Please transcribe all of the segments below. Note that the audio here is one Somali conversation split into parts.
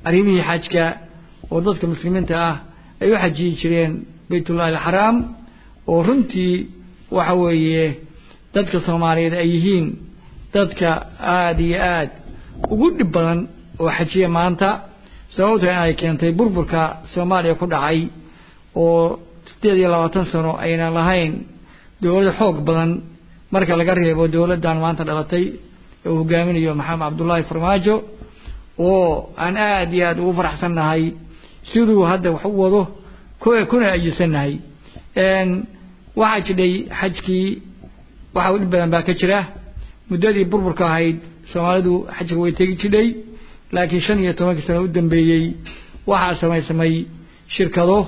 arrimihii xajka oo dadka muslimiinta ah ay u xajiyi jireen baytullahi alxaraam oo runtii waxa weeye dadka soomaaliyeed ay yihiin dadka aada iyo aad ugu dhib badan oo xajiya maanta sababto in ay keentay burburka soomaaliya ku dhacay oo siddeed iyo labaatan sano aynan lahayn dowlad xoog badan marka laga reebo dowladdan maanta dhalatay ee uu hogaaminayo maxamed cabdullaahi farmaajo oo aan aada iyo aada ugu faraxsannahay siduu hadda wax u wado kuna ajisannahay waxaa jidhay xajkii waxa u dhib badan baa ka jira muddadii burburka ahayd soomaalidu xajka way tegi jidhay laakiin shan iyo tobankii sano u dambeeyey waxaa samaysamay shirkado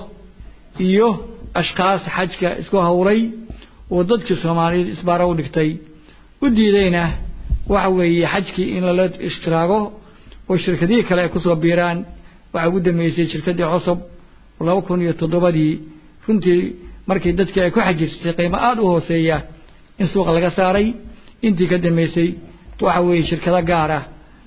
iyo ashkaas xajka isku hawlay oo dadkii soomaaliyeed isbaaro u dhigtay u diidayna waxa weeye xajkii in lala ishtiraago oo shirkadihii kale ay kusoo biiraan waxaa ugu dambeysay shirkaddii cosob laba kun iyo toddobadii runtii markii dadkii ay ku xajirsatay qiimo aada u hooseeya in suuqa laga saaray intii ka dambeysay waxa weeye shirkado gaara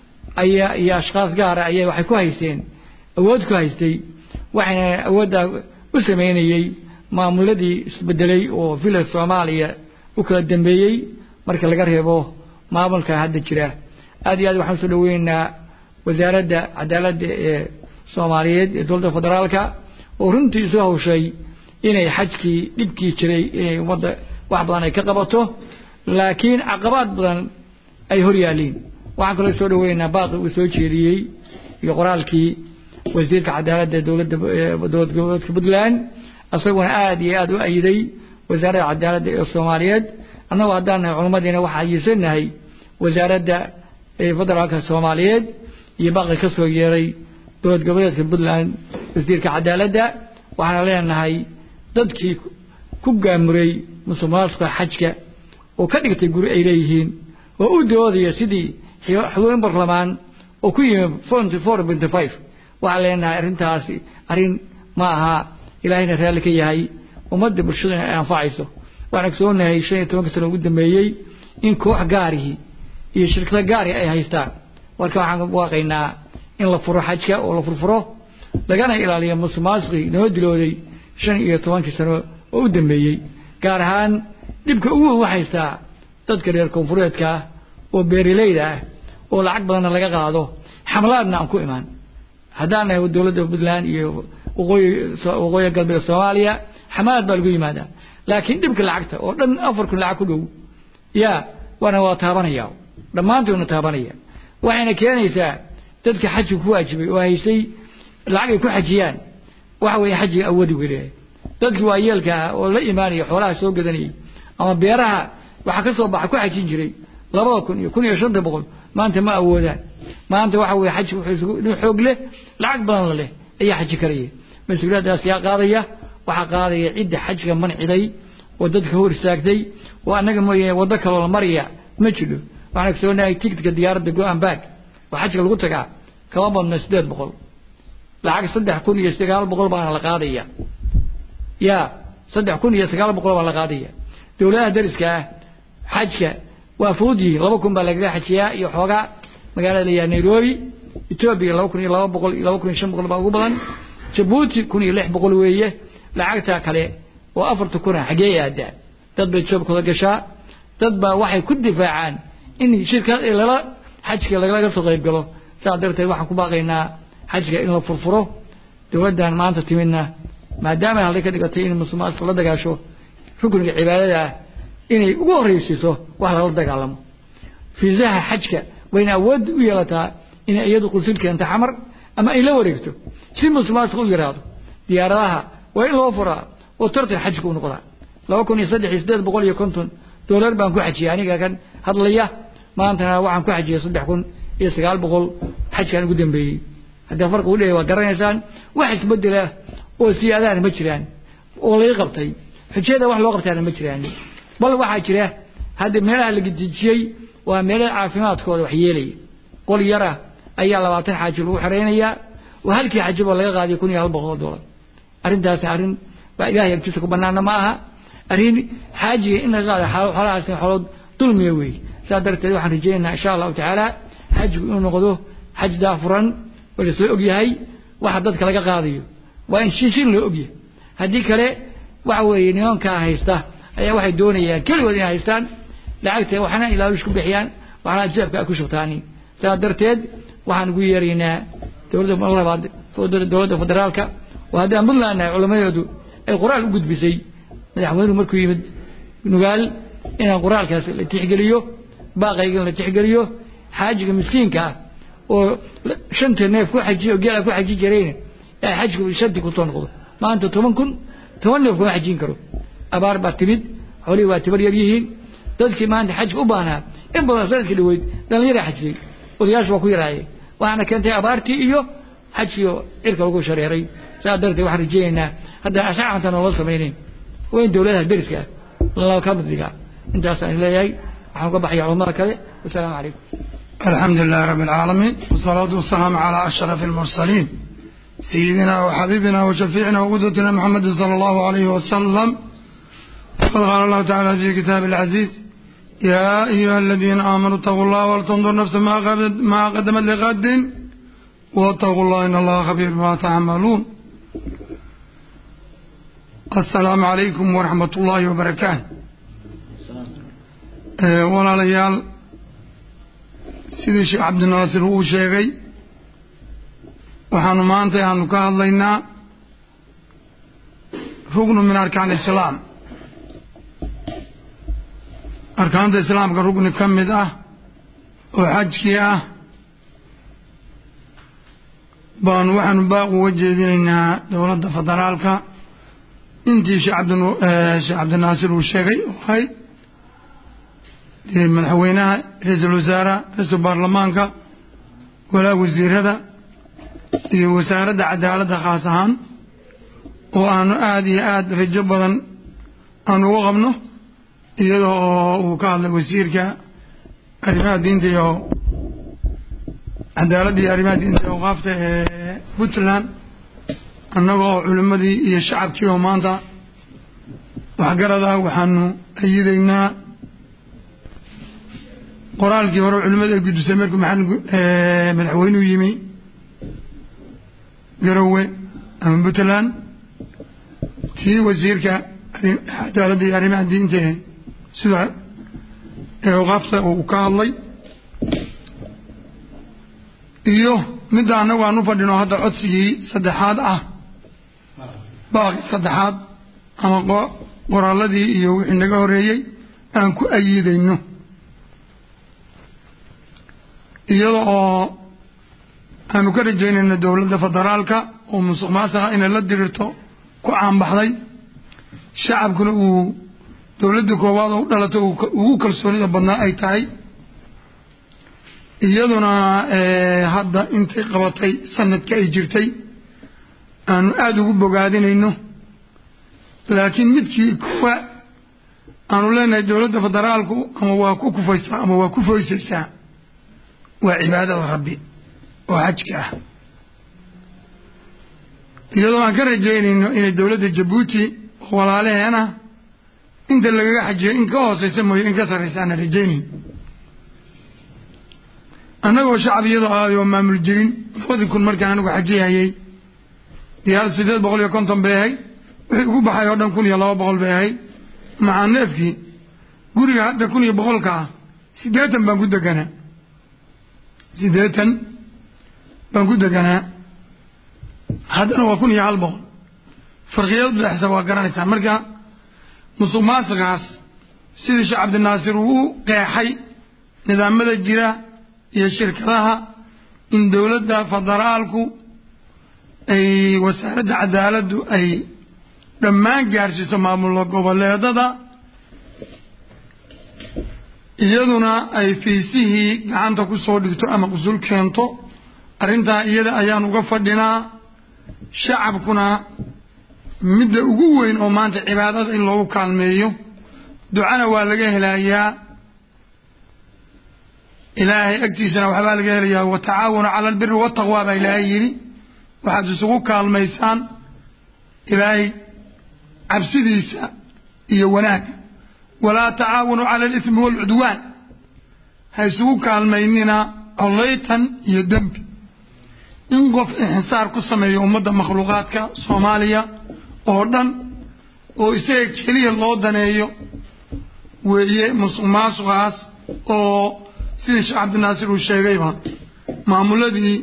ayaa iyo ashkaas gaara ayaa waxay ku haysteen awood ku haystay waxayna awoodda u sameynayey maamuladii isbedelay oo village soomaaliya u kala dambeeyey marka laga reebo maamulka hadda jira aad iyo aad waxaan usoo dhaweynaynaa wasaaradda cadaaladda ee soomaaliyeed ee dowladda federaalka oo runtii isu hawshay inay xajkii dhibkii jiray inay ummadda wax badan ay ka qabato laakiin caqabaad badan ay hor yaaliin waxaan kaloo soo dhaweynaynaa baaqi uu soo jeediyey iyo qoraalkii wasiirka cadaaladda dowladda dowlad goboleedka puntland isaguna aada iyo aada u ayiday wasaaradda cadaaladda ee soomaaliyeed annagoo haddaan nahay culimmadiina waxaan ayidsanahay wasaaradda federaalka soomaaliyeed iyo baaqi ka soo yeeray dowlad goboleedka puntland wasiirka cadaaladda waxaana leenahay dadkii ku gaamuray musuqmaasuqa xajka oo ka dhigtay guri ay leeyihiin oo u doodaya sidii xubin barlamaan oo ku yimi forty four benty five waxaan leenahay arrintaasi arrin ma aha ilaahayna raalli ka yahay ummadda bulshadana ay anfacayso waxaan ogsoonahay shan iyo tobanka sano ugu dambeeyey in koox gaarihii iyo shirkado gaari ay haystaan marka waxaan waaqaynaa in la furo xajka oo la furfuro lagana ilaaliyo musuqmaasuqii noo dilooday shan iyo tobankii sano oo u dambeeyey gaar ahaan dhibka ugu weyn waxaystaa dadka reer koonfureedka ah oo beeraleyda ah oo lacag badanna laga qaado xamlaadna aan ku imaan haddaan nahay dowladda puntland iyo waqooyi waqooyi galbeed soomaaliya xamlaad baa lagu yimaadaa laakiin dhibka lacagta oo dhan afar kun lacag ku dhow yaa waana waa taabanaya dhammaantoodna taabanaya waxayna keenaysaa dadka xajka ku waajibay oo haysay lacag ay ku xajiyaan waxa weeye xajiga awoodi weleeyahay dadkii waa yeelka ah oo la imaanaya xoolaha soo gadanayay ama beeraha waxaa ka soo baxa ku xajin jiray labada kun iyo kun iyo shanta boqol maanta ma awoodaan maanta waxa weeye xajka wuxuu nin xoog leh lacag badan la leh ayaa xaji karaya mas-uuliyaddaas yaa qaadaya waxaa qaadaya cidda xajka manciday oo dadka hor istaagtay oo annaga mooyaane waddo kaloo la maraya ma jidho waxaan ogsoonahay tigidka diyaaradda go-an baag oo xajka lagu tagaa kama badna siddeed boqol lacag saddex kun iyo sagaal boqol baana la qaadaya ya saddex kun iyo sagaal boqol baa la qaadaya dowladaha dariska ah xajka waa fudud yihiin laba kun baa lagaga xajiyaa iyo xoogaa magaalada layaha nairobi etoobiya laba kun iyo laba boqol iyo laba kun iyo shan boqol baa ugu badan jabuuti kun iyo lix boqol weeye lacagtaa kale oo afarta kuna xagee aadaa dad bay joobkooda gashaa dad baa waxay ku difaacaan in shirka lala xajka lagalaga soo qayb galo saas darteed waxaan ku baaqaynaa xajka in la furfuro dowladdan maanta timidna maadaama halday ka dhigatay in musulmaanka la dagaasho rukniga cibaadada ah inay ugu horreysiiso wax lala dagaalamo fiisaha xajka wayna awood u yeelataa inay iyadu qusul keento xamar ama ay la wareegto si musulmaanka u yaraado diyaaradaha waa in loo furaa oo tartan xajka u noqdaa laba kun iyo saddex iyo siddeed boqol iyo konton doolar baan ku xajiyay aniga kan hadlaya maantana waxaan ku xajiyay saddex kun iyo sagaal boqol xajkaan ugu dambeeyey haddii farqi u dheeya waa garanaysaan wax isbedela oo siyaadaana ma jiraan oo laga qabtay xujada wax loo qabtaana ma jiraan bal waxaa jira hadda meelaha la gedejiyey waa meelaha caafimaadkooda wax yeelaya qol yara ayaa labaatan xaaji lagu xeraynayaa oo halkii xajiba laga qaadiyo kun iyo hal boqol dollar arrintaasna arrin waa ilaahay agtiisa ku banaana ma aha arrin xaajiga in laga qaado xoolahaas xoolood dulmiya weeye saas darteed waxaan rajaynaynaa insha allahu tacaala xajigu inuu noqdo xaj daafuran oo lasoo ogyahay waxa dadka laga qaadayo waa in shishin loo ogyahay haddii kale waxa weeye nimankaa haysta ayaa waxay doonayaan keligood inay haystaan lacagta waxna ilaalush ku bixiyaan waxna jeebka ay ku shubtaani sidaa darteed waxaan ugu yeeraynaa dowladda mar labaad dowladda federaalka oo haddaan puntland nahay culammadoodu ay qoraal u gudbisay madaxweynuhu markuu yimid nugaal inaan qoraalkaas la tixgeliyo baaqaygan la tixgeliyo xaajiga miskiinka ah oo shanta neef ku xajiy oo geela ku xaji jirayna ee xajku shantii kusoo noqdo maanta toban kun toban neef kuma xajin karo abaar baa timid xoolihii waa tibar yar yihiin dadkii maanta xajka u baahnaa in badan sanadkii dhaweyd dhallinyaraa xajiyey odayaashu waa ku yaraayeen waxaana keentay abaartii iyo xajkiio cirka lagu shareeray saa darteed waxaan rajeynaynaa haddaan ashacanta noola samaynayn waa in dowladaha deriska lala ka middiga intaasaan leeyahay waxaan uga baxaya culamada kale wasalaamu calaykum الحمد لله رب العالمين والصلاة والسلام على أشرف المرسلين سيدنا وحبيبنا وشفيعنا وقدوتنا محمد صلى الله عليه وسلم وقد قال الله تعالى في كتاب العزيز يا أيها الذين آمنوا اتقوا الله ولتنظر نفس ما قدمت لغد واتقوا الله إن الله خبير بما تعملون السلام عليكم ورحمة الله وبركاته أه ولا ليال sidii sheekh cabdinaasir uu sheegay waxaanu maanta aanu ka hadlaynaa rugnu min arkaan islaam arkaanta islaamka rugni ka mid ah oo xajkii ah baanu waxaanu baaq uga jeedinaynaa dowladda federaalka intii sheekh cabdinaasir uu sheegay oo ahayd madaxweynaha ra-iisul wasaaraha ra-iisul baarlamaanka walaa wasiirada iyo wasaaradda cadaaladda khaas ahaan oo aanu aada iyo aada rajo badan aanu uga qabno iyada oo uu ka hadlay wasiirka arrimaha diinta iyo cadaaladda iyo arrimaha diinta iyo awqaafta ee puntland annaga oo culimmadii iyo shacabkii oo maanta waxgarad ah waxaanu ayidaynaa qoraalkii hore culimmada ay gudisay markuu madaxweynuhu yimi garowe ama puntland tii wasiirka cadaaladda iyo arrimaha diinta sida ee awqaafta uu ka hadlay iyo midda annagu aan u fadhino hadda codsigii saddexaad ah baaqi saddexaad ama qoraaladii iyo wixii naga horreeyey aan ku ayiidayno iyada oo aanu ka rajaynayno dowladda federaalka oo musuq maasaqa inay la dirirto ku caanbaxday shacabkuna uu dowladda koowaad oo u dhalato ugu kalsoonida badnaa ay tahay iyaduna hadda intay qabatay sanadka ay jirtay aanu aada ugu bogaadinayno laakiin midkii kuwa aanu leenahay dowladda federaalku ama waa ku kufaysaa ama waa ku foysaysaa waa cibaadada rabbi oo xajka ah iyadoo aan ka rajaynayno inay dowladda jabuuti oo walaalaheena inta lagaga xajiyo in ka hooseysa mooye in ka sarraysa aanan rajaynayn annagoo shacab iyadoo aaday oo maamul jirin labadii kun markaan anigu xajiyayay diyaar siddeed boqol iyo konton bay ahayd wixii ugu baxay oo dhan kun iyo laba boqol bay ahayd macaa neefkii guriga hadda kun iyo boqolka ah siddeetan baan ku deganaa siddeetan baan ku deganaa haddana waa kun iyo hal boqol farqiyad udhexsa waa garanaysaa marka musuq maasiqaas sidii sheekh cabdinaasir uu u qeexay nidaamada jira iyo shirkadaha in dowladda federaalku ay wasaaradda cadaaladdu ay dhammaan gaarsiiso maamulka goboleedada iyaduna ay fiisihii gacanta ku soo dhigto ama qusul keento arrintaa iyada ayaan uga fadhinaa shacabkuna midda ugu weyn oo maanta cibaadada in loogu kaalmeeyo ducana waa laga helayaa ilaahay agtiisana waxbaa laga helayaa watacaawanu cala albiri wataqwa baa ilaahay yidhi waxaad isugu kaalmaysaan ilaahay cabsidiisa iyo wanaagga walaa tacaawanu cala alithmi waalcudwaan ha isugu kaalmaynina collaytan iyo dembi in qof inxisaar ku sameeyo ummadda makhluuqaadka soomaaliya oo dhan oo isaga keliya loo daneeyo weeye musuq maasuqaas oo sidii sheekh cabdinaasir uu sheegayba maamuladii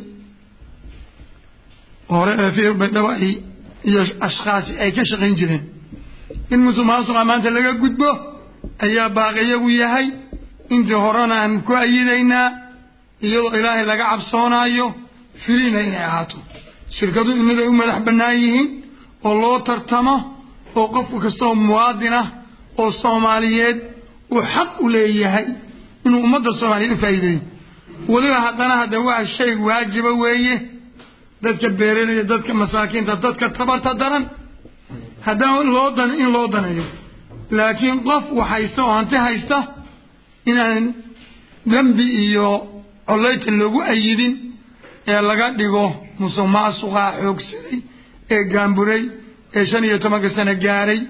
hore ee fiir baydhaba iyo ashkhaasi ay ka shaqayn jireen in musuq maasuqa maanta laga gudbo ayaa baaqiyagu yahay intii horena aan ku ayidaynaa iyadoo ilaahay laga cabsoonaayo filina inay ahaato shirkadu inaday u madax bannaan yihiin oo loo tartamo oo qofku kastaoo muwaadin ah oo soomaaliyeed uu xaq u leeyahay inuu ummadda soomaaliyeed u faa'iideeyo weliba haddana hadda waa shay waajiba weeye dadka beeralaya dadka masaakiinta dadka tabarta daran haddana loo dan in loo daneeyo laakiin qof wax haysta oo hanti haysta inaan dembi iyo collayta loogu ayidin ee laga dhigo musuq maasuqaa xoogsaday ee gaamburay ee shan iyo tobanka sano gaaray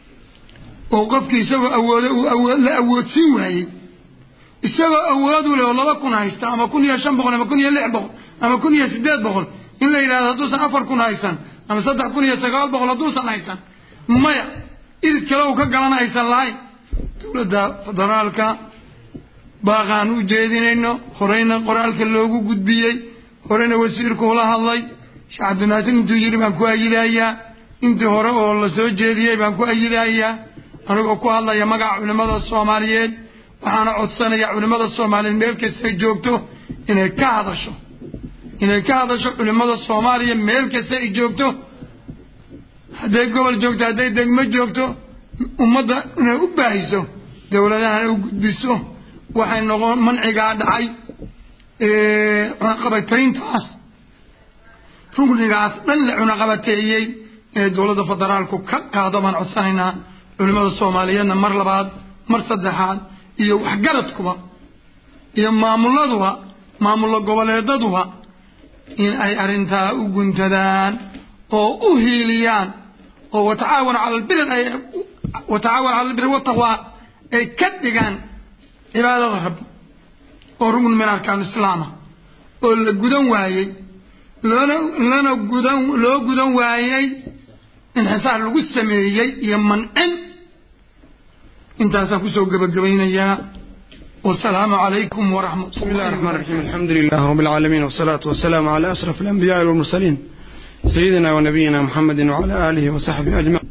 oo qofkii isagoo awoodo uu awood la awoodsiin waayey isagoo awood u leh oo laba kun haysta ama kun iyo shan boqol ama kun iyo lix boqol ama kun iyo siddeed boqol in la yidhahdo hadduusan afar kun haysan ama saddex kun iyo sagaal boqol hadduusan haysan maya idid kale uu ka galan aysan lahayn dowladda federaalka baaqaan u jeedinayno horeyna qoraalka loogu gudbiyey horena wasiirku ula hadlay sheekh cabdinaasir intuu yidhi baan ku ayidayaa intii hore oo la soo jeediyey baan ku ayidayaa anigoo ku hadlaya magaca culimmada soomaaliyeed waxaana codsanaya culimmada soomaaliyeed meel kastay joogto inay ka hadasho inay ka hadasho culimmada soomaaliya meel kasta ay joogto hadday gobol joogto hadday degmo joogto ummadda inay u baahiso dowladahana u gudbiso waxay noqon mancigaa dhacay cunaqabatayntaas rugnigaas dhan la cunaqabateeyey inay dowladda federaalku ka qaado baan codsanaynaa culimmada soomaaliyeedna mar labaad mar saddexaad iyo waxgaradkuba iyo maamuladuba maamullo goboleedaduba in ay arrintaa u guntadaan oo u hiiliyaan oo watacaawan cala albiri ay watacaawan cala albiri wataqwaa ay ka dhigaan cibaadada rabbi oo rugn min arkaan islaama oo la gudan waayey loona lana gudan loo gudan waayey inxisaar lagu sameeyey iyo mancin intaasaan kusoo gebagabaynayaa والسلام عليكم ورحمة بسم الله الرحمن الرحيم الحمد لله رب العالمين والصلاة والسلام على أشرف الأنبياء والمرسلين سيدنا ونبينا محمد وعلى آله وصحبه أجمعين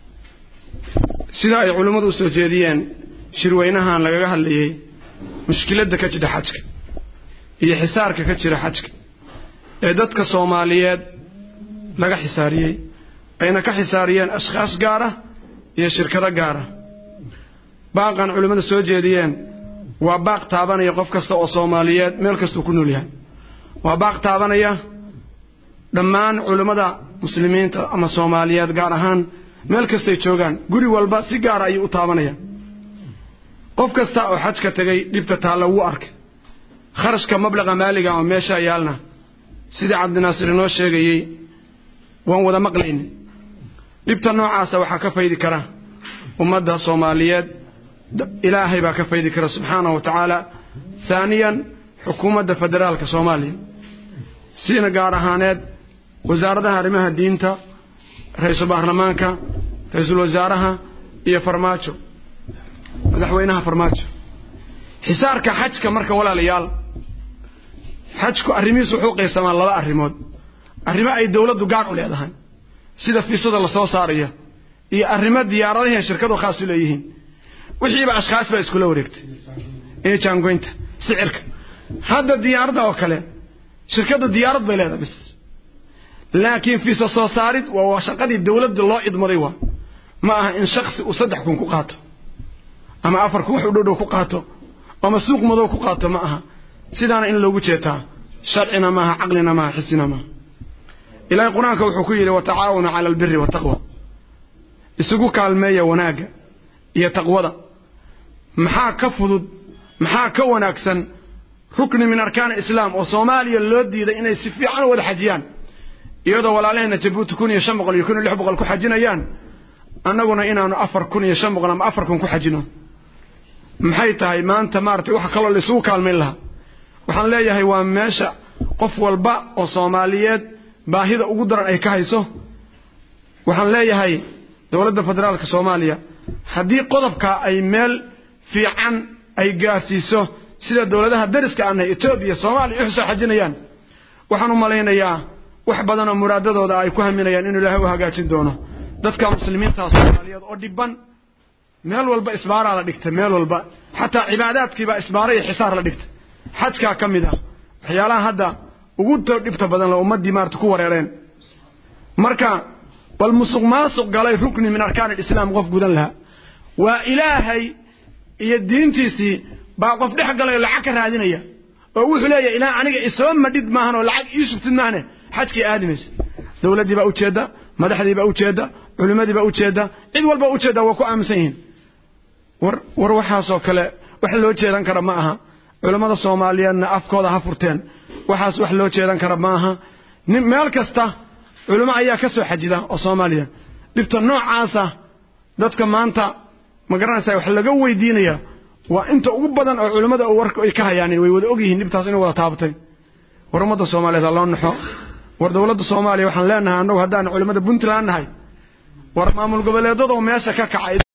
sida ay culimmadu u soo jeediyeen shirweynahan lagaga hadlayay mushkiladda ka jira xajka iyo xisaarka ka jira xajka ee dadka soomaaliyeed laga xisaariyey ayna ka xisaariyeen ashkhaas gaar ah iyo shirkado gaar ah baaqan culimmadu soo jeediyeen waa baaq taabanaya qof kasta oo soomaaliyeed meel kastuu ku nool yahay waa baaq taabanaya dhammaan culimmada muslimiinta ama soomaaliyeed gaar ahaan meel kastay joogaan guri walba si gaara ayuu u taabanaya qof kasta oo xajka tegay dhibta taalla wuu arkay kharashka mablaqa maaliga oo meeshaa yaalna sidii cabdinaasir inoo sheegayey waan wada maqlayni dhibta noocaasa waxaa ka faydi kara ummadda soomaaliyeed ilaahay baa ka faydi kara subxaanahu wa tacaala haaniyan xukuumadda federaalka soomaaliya sina gaar ahaaneed wasaaradaha arrimaha diinta ra-iisul baarlamaanka ra-iisul wasaaraha iyo farmaajo madaxweynaha farmaajo xisaarka xajka marka walaalayaal xajku arrimihiisu wuxuu qaysamaa laba arrimood arrimo ay dowladdu gaar u leedahay sida fiisada lasoo saaraya iyo arrimo diyaaradahiian shirkadu khaas u leeyihiin wixiiba ashkhaas baa iskula wareegtay ee jaangoynta sicirka hadda diyaaradda oo kale shirkaddu diyaarad bay leedahay bis laakiin fiisa soo saarid waa shaqadii dowladda loo idmaday waa ma aha in shaksi uu saddex kun ku qaato ama afar kun wax u dhowdhow ku qaato ama suuq madow ku qaato ma aha sidaana in loogu jeetaa sharcina maaha caqlina maaha xisina maaha ilaahay qur-aanka wuxuu ku yidhi watacaawanu cala albiri wataqwa isugu kaalmeeya wanaagga iyo taqwada maxaa ka fudud maxaa ka wanaagsan rukni min arkaan islaam oo soomaaliya loo diiday inay si fiican u wada xajiyaan iyadoo walaalaheenna jabuuti kun iyo shan boqol iyo kun iyo lix boqol ku xajinayaan annaguna inaanu afar kun iyo shan boqol ama afar kun ku xajino maxay tahay maanta maaragtay waxa kaloo laisugu kaalmayn lahaa waxaan leeyahay waa meesha qof walba oo soomaaliyeed baahida ugu daran ay ka hayso waxaan leeyahay dowladda federaalka soomaaliya haddii qodobka ay meel fiican ay gaarsiiso sida dowladaha dariska aanay etoobiya soomaaliya u soo xajinayaan waxaan u malaynayaa wax badan oo muraadadooda ay ku haminayaan inuu ilaahay u hagaajin doono dadka muslimiinta soomaaliyeed oo dhibban meel walba isbaaraa la dhigtay meel walba xataa cibaadaadkiibaa isbaara iyo xisaar la dhigtay xajkaa ka mid ah waxyaalaha hadda ugu dhibta badan la ummaddii maarata ku wareereen marka bal musuq maasuq galay rukni min arkaan alislaam qof gudan lahaa waa ilaahay iyo diintiisii baa qof dhex galay oo lacag ka raadinaya oo wuxuu leeyahay ilaa aniga isoo madhid maahan oo lacag ii shubtid maahane xajkii aadimaysa dowladdii baa ujeedda madaxdii baa ujeedda culimmadii baa ujeedda cid walba ujeedda waa ku aaminsan yihiin war war waxaasoo kale wax loo jeedan kara ma aha culammada soomaaliyeedna afkooda ha furteen waxaas wax loo jeedan kara ma aha nin meel kasta culimo ayaa ka soo xajida oo soomaaliya dhibta noocaasa dadka maanta ma garanaysaa wax laga weydiinaya waa inta ugu badan oo culimmada warka ay ka hayaan way wada ogyihiin dhibtaas inay wada taabatay war ummadda soomaaliyeed ha loo naxo war dowladda soomaaliya waxaan leenahay annagu haddaan culimmada puntland nahay war maamul goboleedadoo meesha ka kacay